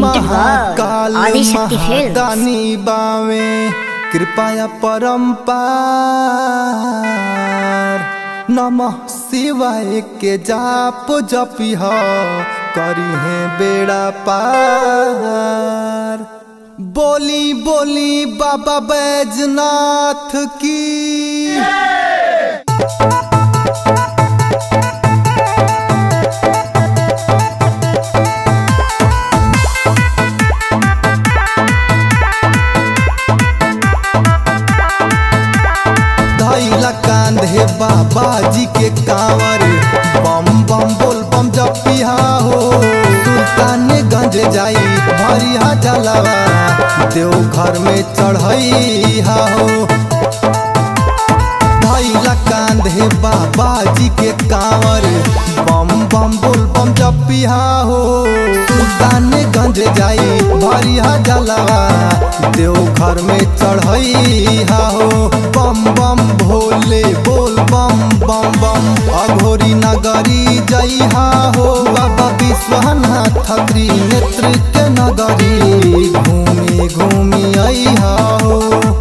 presented by Mahakal Adishakti Films. महादानी बावे कृपया परम्पार नमः शिवाय के जाप जपिह करी है बेड़ा पार बोली बोली बाबा बैजनाथ की धैला कांधे बाबा जी के कांवर बम बम बोल बम जपिहा हो सुल्तान गंज जाई भरिया जलवा देव घर में चढ़ैहा हो धैला कांधे बाबा जी के कांवर बम बम बोल बम जपिहा हो सुल्तान गंज जाई भरिया जलवा देव घर में चढ़ैहा हो बम बम भोले बोल बम बम बम अघोरी नगरी जइहा हो बाबा विश्वनाथ त्रिनेत्र के नगरी घूमी घूमी अइहा हो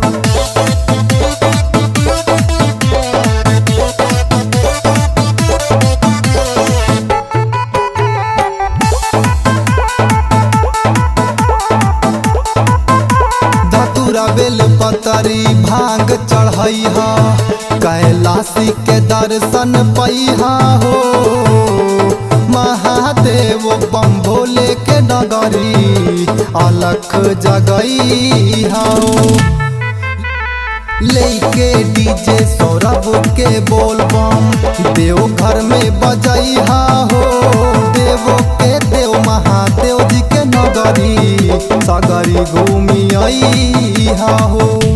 धतुरा बेल पतरी भांग चढ़ैहा कैलाशी के दर्शन पैहा हो महादेव बम भोले के नगरी अलख जगैहा हो लेके डीजे सौरभ के बोल बम देव घर में बजैहा हो देव के देव महादेव जी के नगरी सगरी घूमी अइहा हो